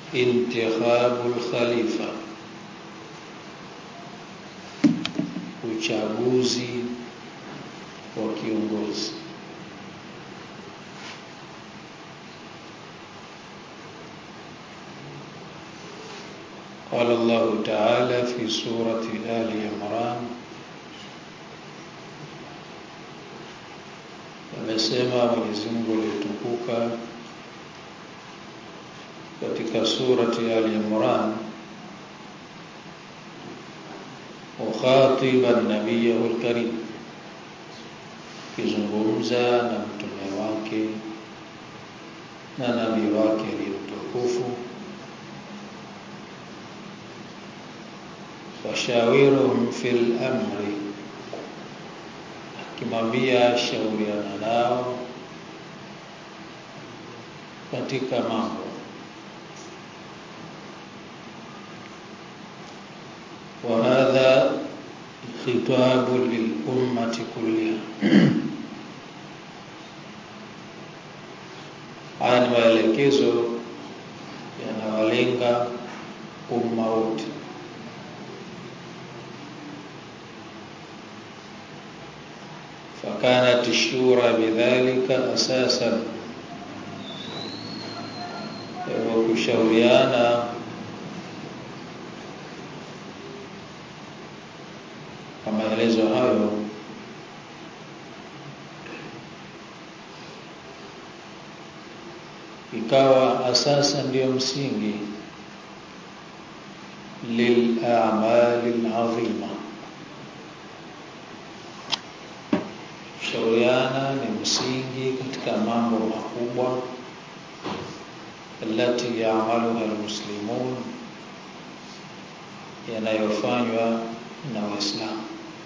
intikhabul khalifa uchaguzi wa kiongozi قال الله تعالى في سورة آل عمران amesema Mwenyezi Mungu aliyetukuka katika surati Ali Imran mukhatiban nabiyahu alkarim kizungumza na mtume wake na nabii wake aliyemtukufu washawiruhum fil amri akimwambia shauriana nao katika mambo وهذا خطاب للأمة كلها haya ni maelekezo yanawalenga umma wote فكانت الشورى بذلك أساسا وkushauriana kwa maelezo hayo ikawa asasa ndiyo msingi lilamali alazima kushauriana ni msingi katika mambo makubwa alati yaamaluha almuslimun yanayofanywa na waislamu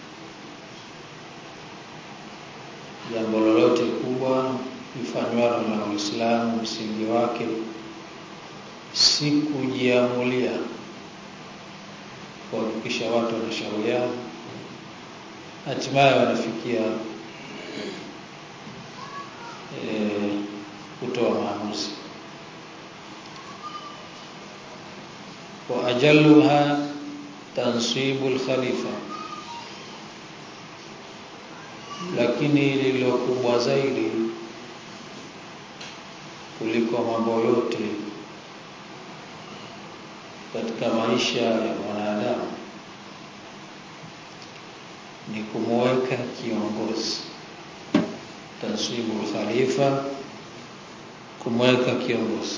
jambo lolote kubwa lifanywalo na waislamu msingi wake si kujiamulia kuhakikisha watu wanashauriana hatimaye wanafikia e, kutoa maamuzi wa ajalluha tansibu alkhalifa lakini lililo kubwa zaidi kuliko mambo yote katika maisha ya mwanadamu ni kumweka kiongozi tansibu khalifa kumweka kiongozi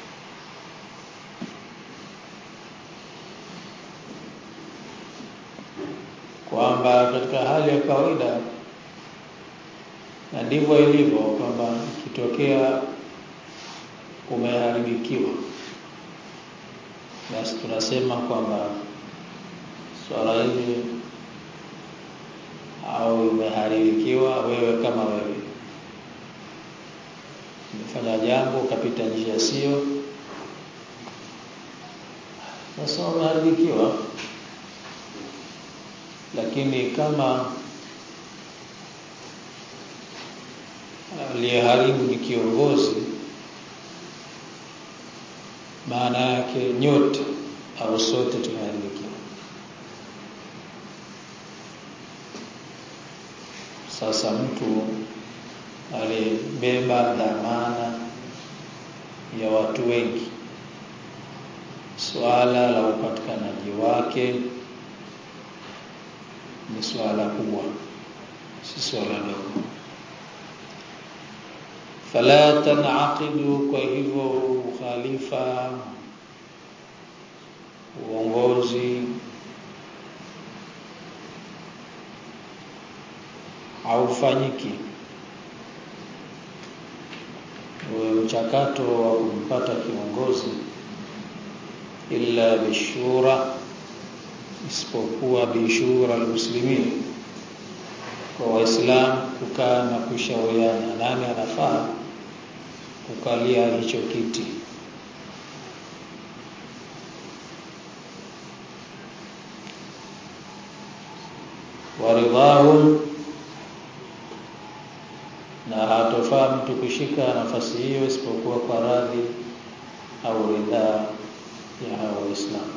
kwamba katika hali ya kawaida na ndivyo ilivyo kwamba ikitokea umeharibikiwa basi tunasema kwamba swala hili au umeharibikiwa wewe kama wewe umefanya jambo ukapita njia sio sasa umeharibikiwa lakini kama aliyeharibu ni kiongozi maana yake nyote au sote tumeharibikiwa sasa mtu aliyebeba dhamana ya watu wengi swala la upatikanaji wake ni swala kubwa si swala dogo fala tanaqidu kwa hivyo ukhalifa uongozi haufanyiki uwe mchakato wa kumpata kiongozi illa bishura isipokuwa bishura almuslimin kwa waislamu kukaa na kushauriana nani anafaa kukalia hicho kiti waridhahum na hatofaa mtu kushika nafasi hiyo isipokuwa kwa radhi au ridhaa ya hawa Waislamu.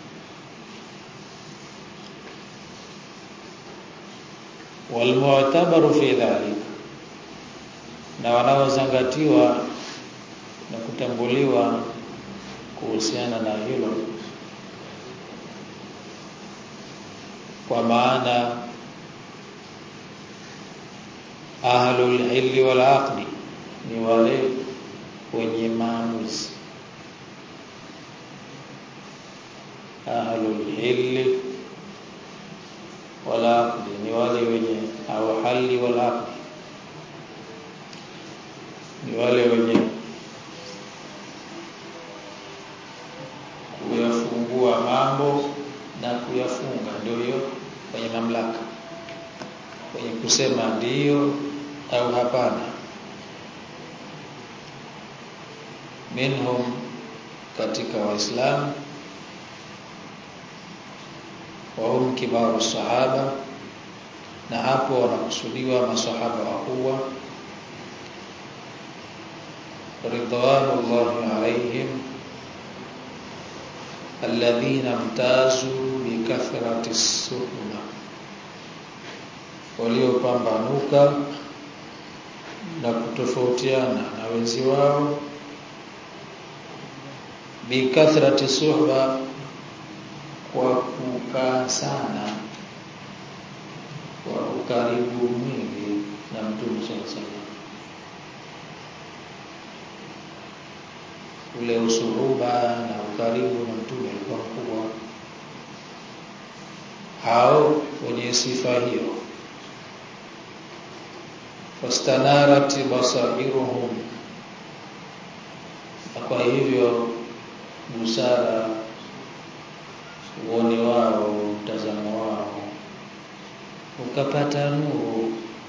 Walmu'tabaru fi dhalika, na wanaozingatiwa na kutambuliwa kuhusiana na hilo kwa maana ahlul hilli wal aqdi ni wale wenye maamuzi ahlul hilli wal aqdi ni wale wenye au hali wal aqdi ni wale wenye kuyafungua mambo na kuyafunga ndio hiyo kwenye mamlaka kwenye kusema ndiyo au hapana minhum katika waislamu wahum kibaru sahaba na hapo wanakusudiwa masahaba wakubwa ridwanullahi alaihim alladhina mtazu bikathrati suhba waliopambanuka na kutofautiana na wenzi wao bikathrati suhba kwa kukaa sana kwa ukaribu mwingi na mtume sallallahu alaihi wasallam ule usuhuba na ukaribu na mtume ulikuwa mkubwa hao wenye sifa hiyo fastanarat basairuhum na kwa hivyo busara uone wao mtazamo wao ukapata nuru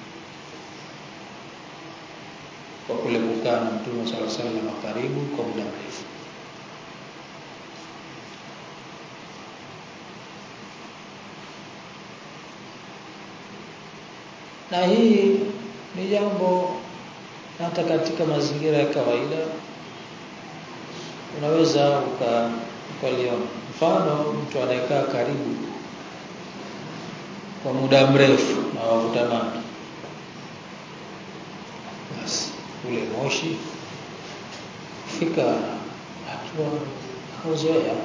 kwa kule kukaa na mtume sala salam karibu kwa muda mrefu na hii ni jambo hata katika mazingira ya kawaida unaweza uka ukaliona mfano mtu anayekaa karibu kwa muda mrefu na wavuta bangi basi ule moshi fika hatua hauzoea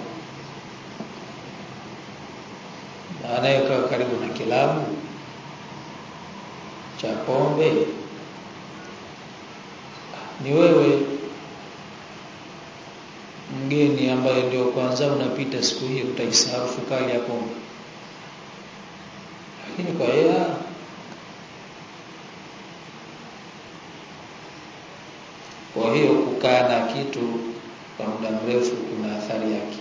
na anayekaa karibu na kilabu cha pombe ni wewe mgeni ambaye ndio kwanza unapita siku hiyo utaisahau fukari ya pombe lakini kwa yeye kwa hiyo kukaa na kitu kwa muda mrefu kuna athari yake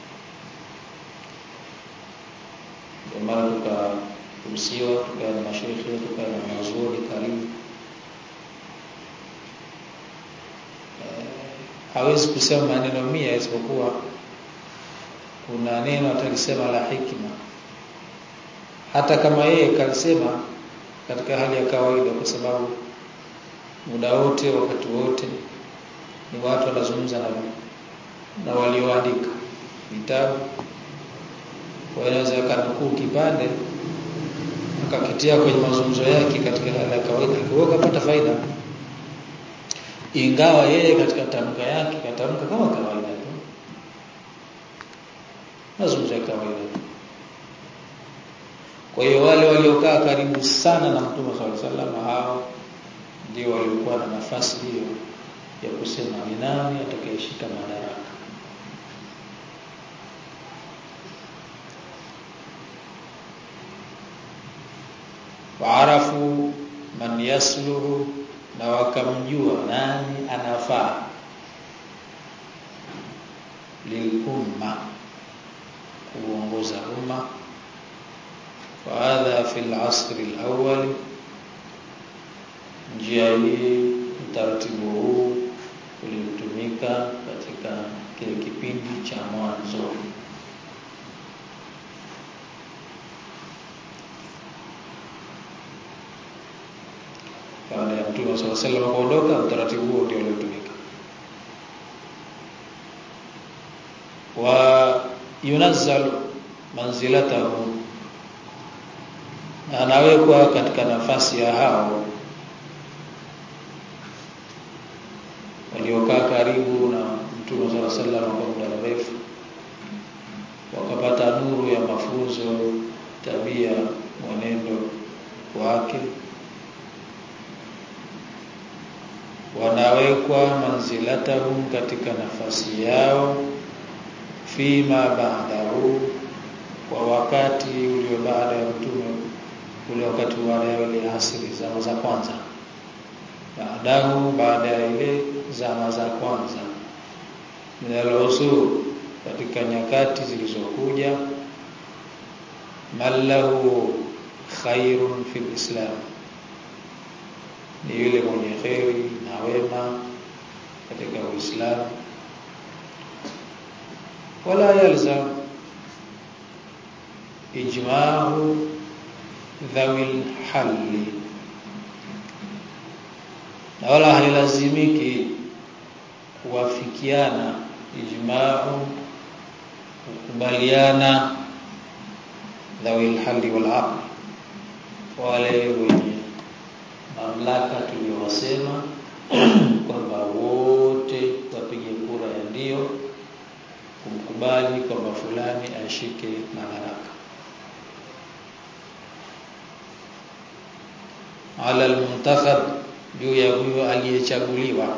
ndio maana tukaruhusiwa tukawa na mashehe tukawa na mazuri karibu hawezi kusema maneno mia isipokuwa kuna neno atalisema la hikma hata kama yeye kalisema katika hali ya kawaida kwa sababu muda wote wakati wote ni watu wanazungumza na na walioandika vitabu wanaweza kanukuu kipande akakitia kwenye mazungumzo yake katika hali ya kawaida akiweka kupata faida ingawa yeye katika tamka yake katamka kama kawaida tu mazungumzo ya kawaida tu kwa hiyo wale waliokaa karibu sana na Mtume sallallahu alaihi wasallam hao ndio waliokuwa na nafasi hiyo ya kusema ni nani atakayeshika madaraka waarafu man yasluhu na wakamjua nani anafaa lilumma kuongoza umma wa hadha fi al-asr al-awwal njia hii utaratibu huu ulitumika katika kile kipindi cha mwanzo baada ya Mtume swalla sallam kuondoka utaratibu huo ndio uliotumika wa yunazzalu manzilatahu na anawekwa katika nafasi ya hao waliokaa karibu na Mtume صلى الله عليه وسلم kwa muda mrefu wakapata nuru ya mafunzo tabia mwenendo wake wanawekwa manzilatahum katika nafasi yao fima ba'dahu kwa wakati ulio baada ya mtume ule wakati baada ya ile asiri zama za kwanza baadahu baada ya ile zama za kwanza minalosu katika nyakati zilizokuja mallahu khairun fil islam ni yule mwenye kheri na wema katika uislamu wala yalzam ijma'u dhawil halli na wala hailazimiki kuwafikiana ijma'u kukubaliana dhawil halli wal aql wale wenye mamlaka tuliyowasema kwamba wote wapige kura ya ndio kumkubali kwamba fulani ashike madaraka ala almuntakhab juu ya huyo aliyechaguliwa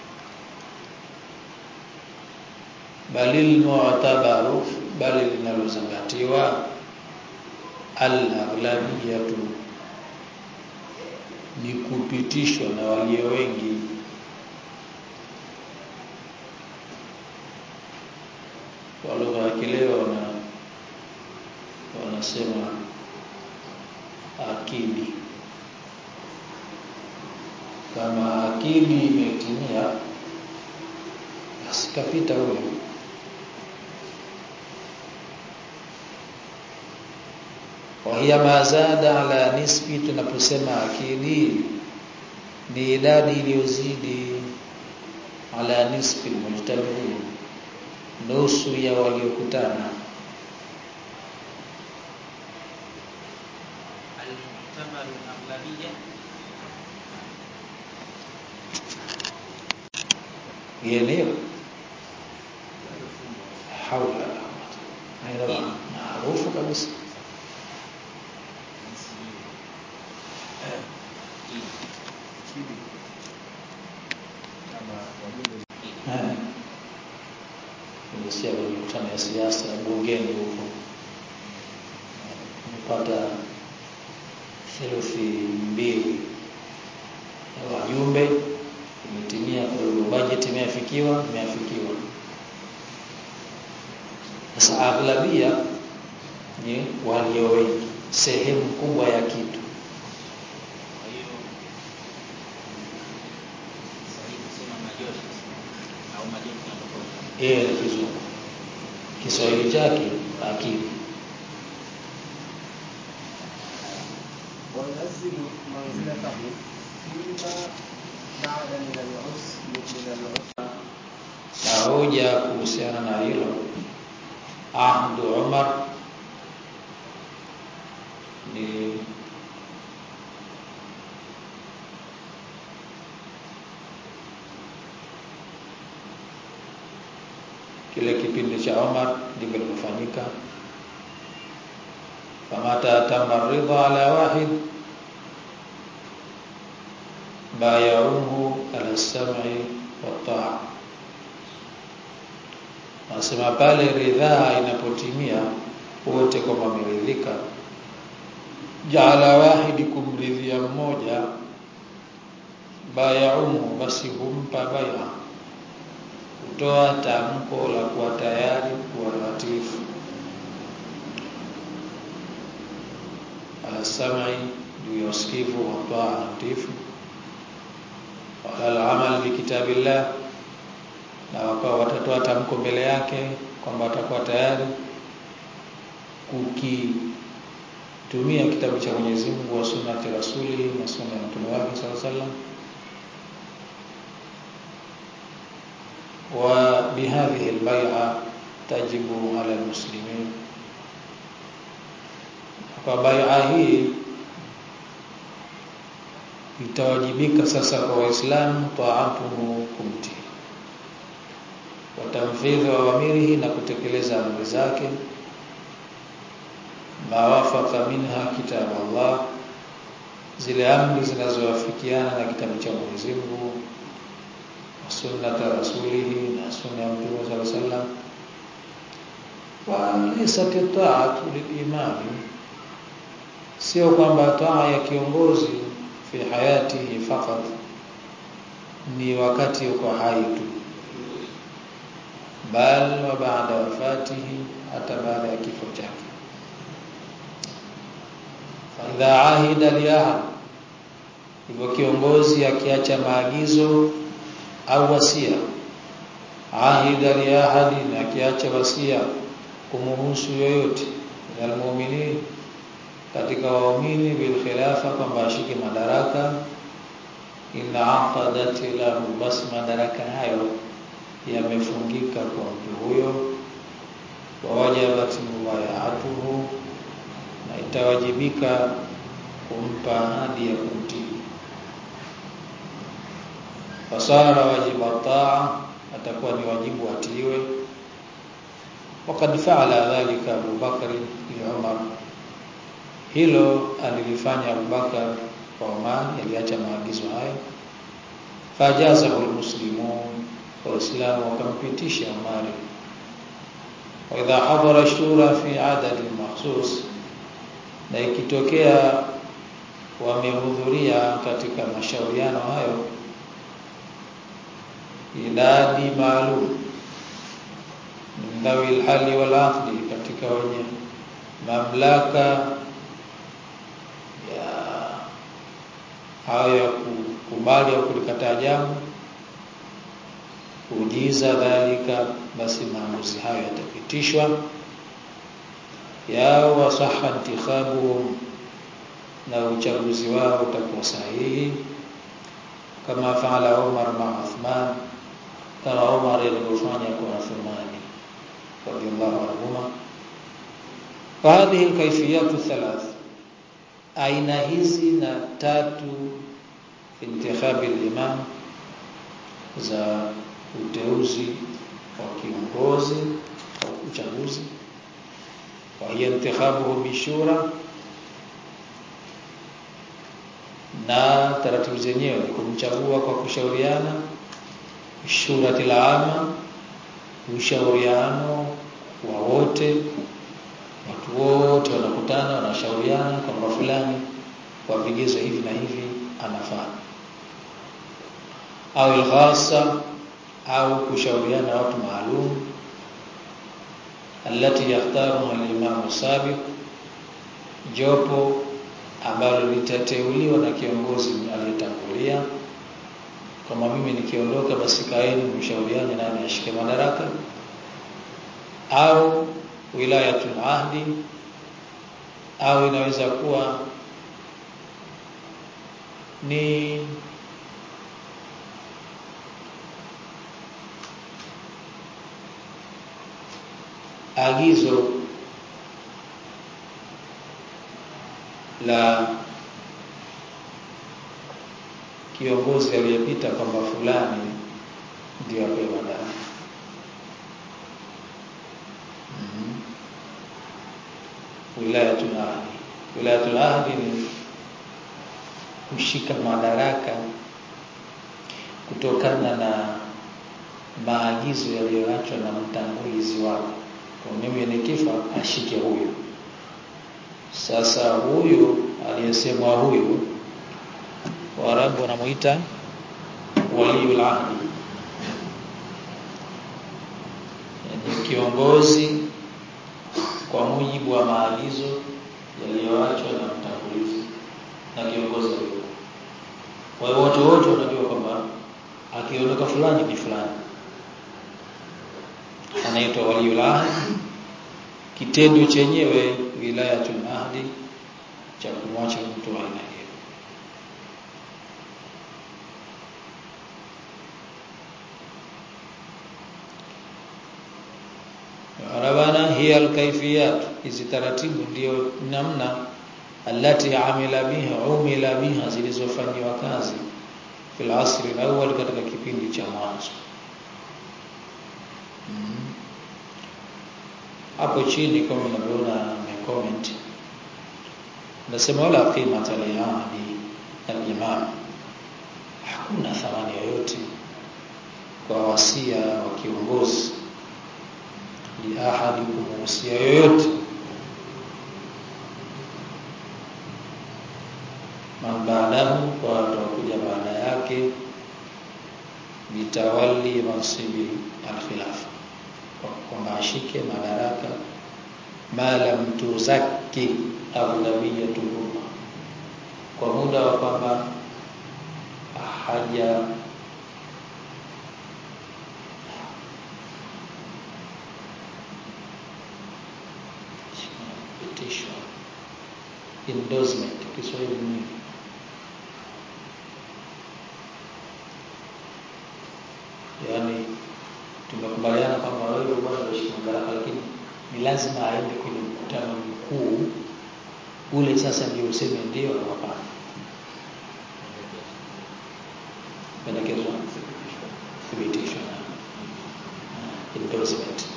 bali mu'tabaru bali linalozingatiwa al-aghlabiyatu ni kupitishwa na walio wengi kwa lugha ya kileo wana wanasema akili kama akili imetimia basi kapita huyo wahiya mazada ala nisbi tunaposema akili ni idadi iliyozidi ala nisbi mujtamiin nusu ya waliokutana المعتبر الأغلبية yenyewe haula haila maarufu kabisa Eh. Nimesikia kwenye mikutano ya siasa bungeni huko nimepata theluthi mbili ya wajumbe imetimia, kwa hiyo bajeti imeafikiwa, imeafikiwa. Sasa aghlabia ni walio wengi, sehemu kubwa ya kitu. kwa hiyo sahihi kusema majority au majority na tofauti Yeye ni kizungu, Kiswahili chake akili. وينزل منزلته فيما بعد من العسر من العسر na hoja kuhusiana na hilo ahdu Umar ni kile kipindi cha Umar ndivyo ilivyofanyika famata tamma ridha ala wahid bayauhu ala sam'i wa ta'a Nasema pale ridhaa inapotimia wote kwamba wameridhika, jaala wahidi kumridhia mmoja, bayaumu, basi humpa baya, kutoa tamko la kuwa tayari kuwa watiifu, ala sam'i, juu ya usikivu wa taa na utiifu, wala al-amal bi kitabillah na wakawa watatoa tamko mbele yake kwamba watakuwa tayari kukitumia kitabu cha Mwenyezi Mungu wa sunnati rasuli na sunna ya mtume wake sallallahu alaihi wasallam wa bihadhihi albay'a tajibu ala muslimin kwa bai'a hii itawajibika sasa kwa waislamu taatuhu kumtii watamfidhi wa amirihi na kutekeleza amri zake mawafaka minha kitab Allah zile amri zinazowafikiana na kitabu cha Mwenyezi Mungu na sunnata rasulihi na sunna ya Mtume sallallahu alaihi wasallam wa laysa ta'atu lilimami sio kwamba taa ya kiongozi fi hayatihi fakat ni wakati yuko hai tu bal wa baada wafatihi hata baada ya kifo chake faidha ahida liahad hivyo kiongozi akiacha maagizo au wasia ahida liahadi na akiacha wasia kumuhusu yoyote minal mu'minin katika waumini bil khilafa kwamba ashike madaraka ina aqadat lahu bas madaraka hayo yamefungika kwa mtu huyo wawajabat mubayatuhu na itawajibika kumpa ahadi ya kumtii fasara wajiba taa atakuwa ni wajibu atiiwe wakad faala dhalika Abu Bakr li Umar hilo alilifanya Abu Bakar kwa Umar aliacha maagizo hayo fajazahu almuslimun waislamu wakampitisha Umar wa idha hadara shura fi adad makhsus na ikitokea wamehudhuria katika mashauriano hayo idadi maalum min dhawi alhali wal aqli katika wenye mamlaka ya hayo ya kukubali au kulikataa jambo kujiza dhalika basi maamuzi hayo yatapitishwa yao wasaha intikhabuhum na uchaguzi wao utakuwa sahihi kama faala Umar ma Uthman kama Umar alivyofanya kwa Uthmani radiyallahu anhuma wa hadhihi alkayfiyatu thalath aina hizi na tatu intikhabi al-imam za uteuzi wa kiongozi au uchaguzi wa hiya intikhabuhu bishura na taratibu zenyewe ni kumchagua kwa kushauriana shurati laama ushauriano wa wote watu wote wanakutana wanashauriana kwamba fulani kwa vigezo hivi na hivi anafaa au alghasa au kushauriana watu maalum alati yakhtaru al-imam sabiq jopo ambalo litateuliwa na kiongozi aliyetangulia kama mimi nikiondoka basi kaeni mshauriane nani ashike madaraka au wilayatul ahdi au inaweza kuwa ni agizo la kiongozi aliyepita kwamba fulani ndio apewe madaraka mm -hmm. wilayatul ahdi wilayatul ahdi ni kushika madaraka kutokana na maagizo yaliyoachwa na mtangulizi wako kwa mimi nikifa ashike huyu sasa huyu aliyesemwa huyu Waarabu wanamuita waliul ahdi yani kiongozi kwa mujibu wa maagizo yaliyoachwa na mtangulizi na kiongozi huyo kwa hiyo wote wote wanajua kwamba akiondoka fulani ni fulani anaitwa waliul ahdi kitendo chenyewe wilayatul ahdi cha kumwacha mtu aina hiyo bwana hiya alkaifiyat hizi taratibu ndio namna allati amila biha umila biha zilizofanywa kazi fil asri alawwal katika kipindi cha mwanzo mm. hapo chini kama mnavyoona comment nasema wala qimata li ahadi al-imam hakuna thamani yoyote kwa wasia wa kiongozi li ahadi kumuhusia yoyote man baadahu kwa watakuja baada yake bitawali mansibi al-khilafa kwamba ashike madaraka ma lam tuzakki aghlabiyatu umma kwa muda wa kwamba haja petition endorsement Kiswahili ni yaani tumekubaliana kwamba wewe bwana unashika madaraka lakini ni lazima aende kwenye mkutano mkuu ule sasa ndio useme ndio au hapana pendekezwa thibitisho na endorsement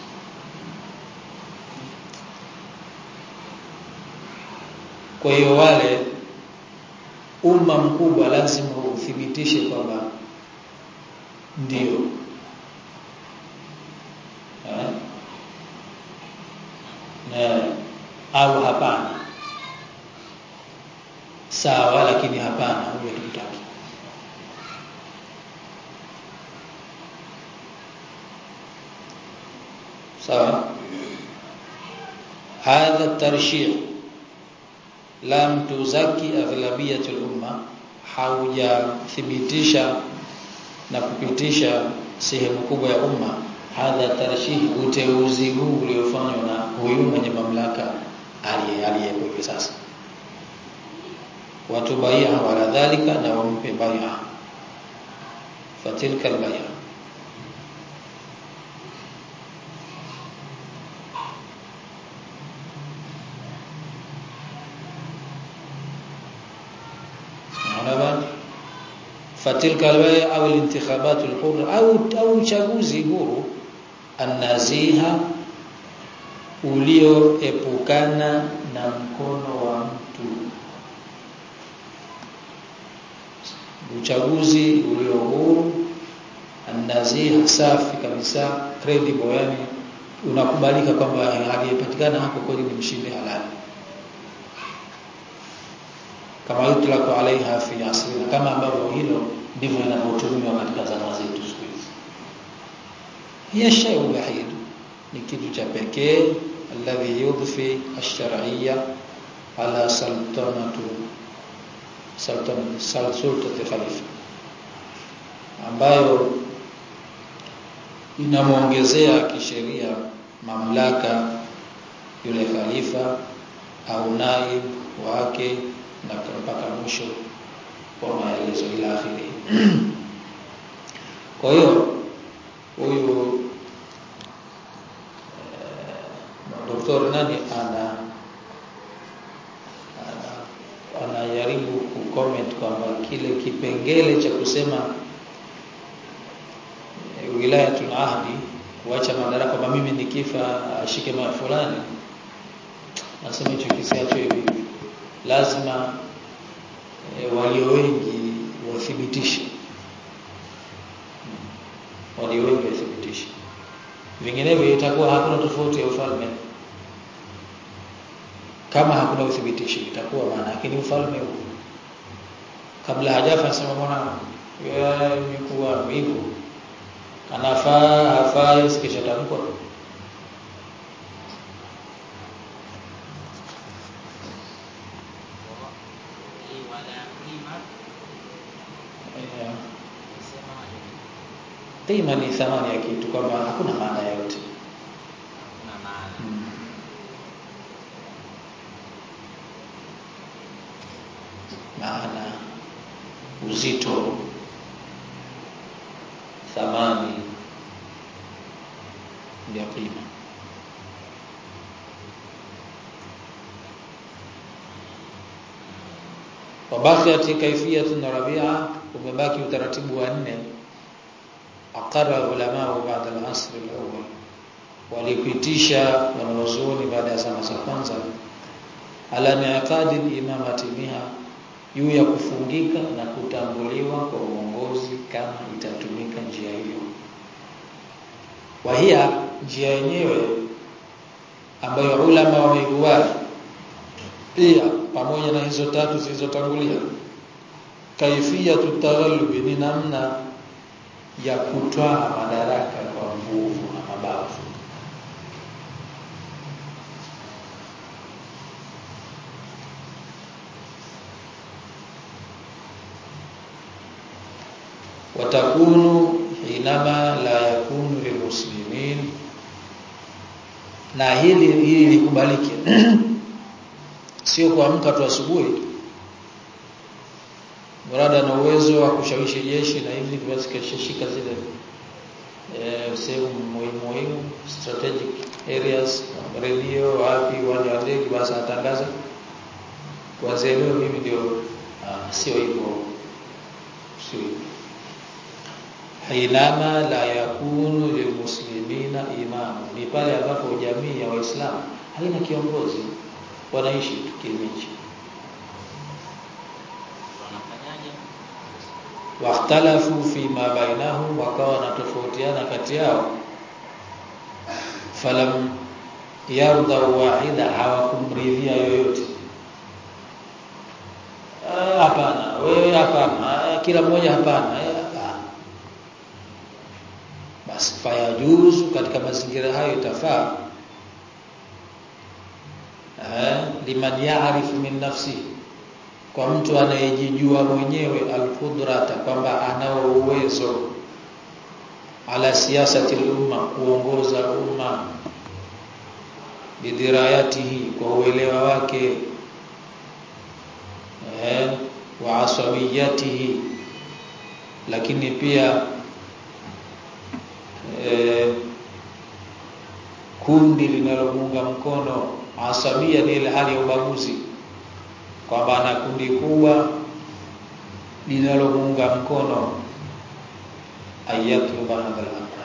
kwa hiyo wale umma mkubwa lazima uthibitishe kwamba ndio eh? na au hapana sawa lakini hapana huyo tukitaki sawa hadha tarshih lam tuzaki aghlabiyatul umma haujathibitisha na kupitisha sehemu kubwa ya umma hadha tarshih uteuzi huu uliofanywa na huyu mwenye mamlaka aliyepo hivi sasa watu bai'a wala dhalika na wampe bai'a fatilka albai'a bwana fatilka albai'a au alintikhabat alhurra au au uchaguzi huru annaziha ulioepukana na mkono wa mtu uchaguzi ulio huru annaziha safi kabisa credible yani unakubalika kwamba aliyepatikana hapo kweli ni mshindi halali kama yutlaqu alaiha fi asrina kama ambavyo hilo ndivyo linavyotumiwa katika zama zetu siku hizi hiya shay'un wahid ni kitu cha pekee alladhi yudfi ash-shar'iyya ala sultanatu sultan sultati khalifa ambayo inamuongezea kisheria mamlaka yule khalifa au naib wake na mpaka mwisho wa maelezo ila akhiri kwa hiyo huyu doktor nani ana anajaribu kucomment kwamba kile kipengele cha kusema e, wilayatul ahdi kuacha madaraka kwamba mimi nikifa ashike mali fulani nasema hicho kisiacho hivi lazima e, walio wengi wathibitishe walio wengi wathibitishe vinginevyo itakuwa hakuna tofauti ya ufalme kama hakuna uthibitisho itakuwa maana yake ni ufalme huu kabla hajafa sema bwana imekuwa hivyo anafaa hafai sikisha tamkwa Qima ni thamani ya kitu kwamba hakuna maana yoyote. Kuna maana. Hmm. Maana uzito thamani ndio qima. wabakiyat kaifiyatun rabi'a umebaki utaratibu wa nne aqarra ulama baada al-asr al-awwal walipitisha wanawazuoni baada ya zama za kwanza ala niqadi imamati biha juu ya kufungika na kutambuliwa kwa uongozi kama itatumika njia hiyo wahia njia yenyewe ambayo ulama wameikubali pia pamoja na hizo tatu zilizotangulia kaifia tutaghallubi ni namna ya kutwaa madaraka kwa nguvu na mabavu watakunu hinama la yakunu lilmuslimin na hili hili likubalike sio kuamka tu asubuhi mrada na uwezo wa kushawishi jeshi na hivi viwasikashika zile eh sehemu muhimu muhimu strategic areas radio wapi uwanja wa ndege basi atangaza kuanzia leo mimi ndio uh, sio hivyo sio hivyo hainama la yakunu lilmuslimina imamu ni pale ambapo jamii ya waislamu haina kiongozi wanaishi kimiji wanafanyaje wakhtalafu fi ma bainahum wakawa wanatofautiana kati yao falam yarda wahida hawakumridhia yoyote Ah, hapana wewe hapana ah, kila mmoja hapana eh, hapana basi fayajuzu katika mazingira hayo itafaa eh, liman yaarifu min nafsi kwa mtu anayejijua mwenyewe alqudrata kwamba anao uwezo ala siyasati umma kuongoza umma bidirayatihi kwa uelewa wake eh, wa asabiyatihi lakini pia eh, kundi linalomuunga mkono asabia ni ile hali ya ubaguzi kwamba ana kundi kubwa linalomuunga mkono ayatluba hadha al-amra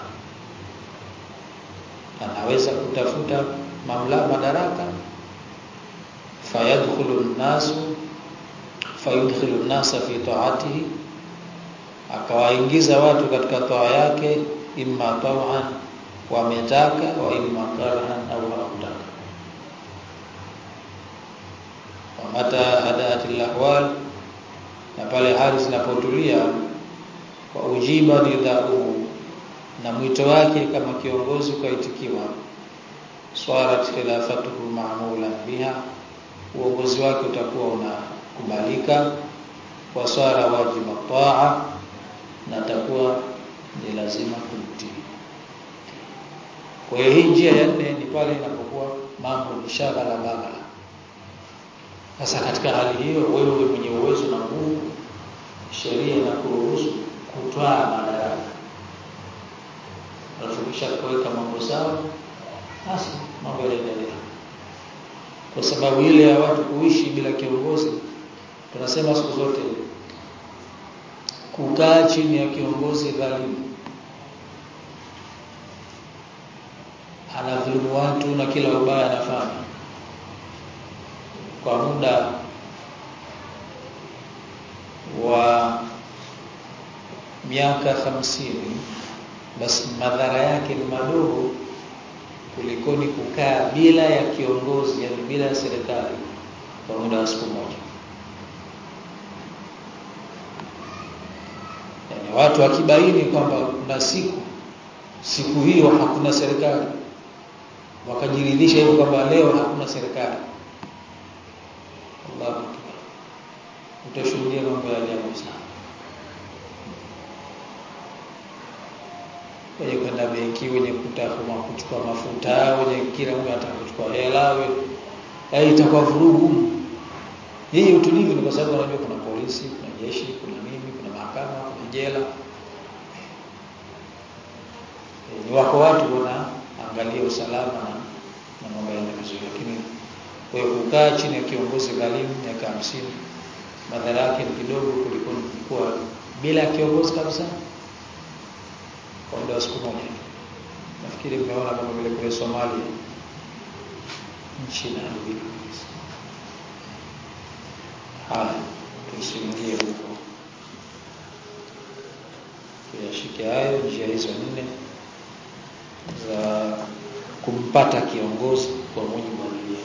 anaweza kutafuta mamlaka madaraka fayadkhulu an-nasu fayudkhilu an-nasa fi ta'atihi akawaingiza watu katika toa yake imma taw'an wametaka wa imma karhan au hawataka wa mata hadaati al-ahwal na pale hali zinapotulia kwa ujiba nidhamu na mwito wake kama kiongozi ukaitikiwa swarat khilafatuhu ma'mula biha uongozi wake utakuwa unakubalika wa swara wajiba taa na takuwa ni lazima kumtii kwa hiyo hii njia ya nne ni pale inapokuwa mambo ni shaghala baghala sasa katika hali hiyo wewe mwenye uwezo na nguvu sheria inakuruhusu kutwaa madaraka alafu kisha kuweka mambo sawa basi mambo yanaendelea kwa sababu ile ya watu kuishi bila kiongozi tunasema siku zote kukaa chini ya kiongozi dhalimu anadhulumu watu na kila ubaya anafanya kwa muda wa miaka hamsini basi madhara yake ni madogo kulikoni kukaa bila ya kiongozi yani bila ya serikali kwa muda wa siku moja yani watu wakibaini kwamba kuna siku siku hiyo hakuna serikali wakajiridhisha hivyo kwamba leo hakuna serikali Allahu akbar utashuhudia mambo ya ajabu sana wenye kwenda benki wenye kutaka kuchukua mafuta wenye kila mtu anataka kuchukua hela wewe itakuwa vurugu hii utulivu ni kwa sababu unajua kuna polisi kuna jeshi kuna nini kuna mahakama kuna jela e, ni wako watu wanaangalia usalama na na mambo yanaenda vizuri lakini kwa hiyo kukaa chini ya kiongozi dhalimu miaka hamsini madhara yake ni kidogo kuliko kuwa bila kiongozi kabisa kwa muda wa siku moja nafikiri mmeona kama vile kule Somalia nchi inaharibika kabisa haya tusiingie huko tuyashike hayo njia hizo nne za kumpata kiongozi kwa mujibu wa Biblia